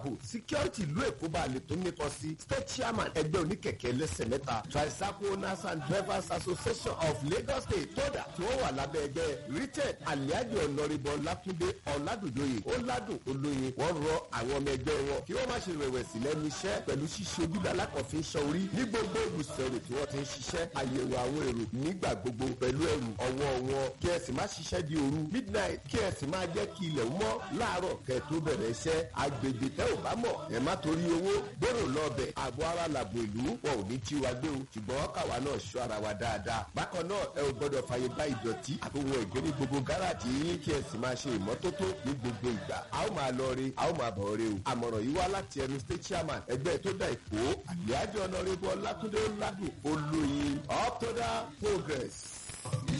ààbò security ìlú èkó bá lè tó nípa sí state chairman ẹgbẹ́ oníkẹ̀kẹ́ lẹ́sẹ̀ mẹ́ta tricycle owners and drivers association of lagos state tódà tí wọ́n wà lábẹ́ ẹgbẹ́ richard aliadi ọ̀nàrìbọ̀ lákúndé ọ̀làdùjọyè ọ̀làdùn olóyin wọ́n rọ àwọn ọmọ ẹgbẹ́ wọn kí wọ́n má ṣe rẹ̀wẹ̀sì lẹ́nu iṣẹ́ pẹ̀lú ṣíṣe ojúdá alákọ̀ọ́fin ṣan orí ní gbogbo ibùsọ̀rọ̀ tí wọ́n ti ń ṣiṣẹ́ àyẹ̀wò àwọn èrò nígbà gbogbo pẹ̀lú ẹrù ọwọ́ wọn kí ẹ sì má ṣiṣẹ́ di òru midnight kí ẹ sì máa jẹ́ kí ilẹ̀ mọ́ láàárọ̀ kẹ́ tó bẹ̀rẹ̀ iṣẹ́ agbègbè tẹ́ ò bá mọ̀ ẹ má torí owó gbèrò lọ́ọ̀bẹ̀ àbọ̀ ara làbò ìlú wọn ò ní tí wa gbé o ṣùgbọ́n káwa náà ṣọ́ ara wa dáadáa bákan náà ẹ ò gbọ́dọ̀ fàyè bá ìdọ̀tí àbòwọ̀n ẹ̀gbẹ́ ní gbogbo gáràjì yín kí ẹ sì máa ṣe ìmọ́tótó ní gbogbo ìgbà a ó máa lọ re a ó máa bọ̀ re o àmọ̀ràn yìí wá láti ẹnu state chairman ẹgbẹ́ tó dá ìkó àlíájọ́ ọ̀nà rẹ̀ bọ́ lákúndé ládùn olóyin up to the progress.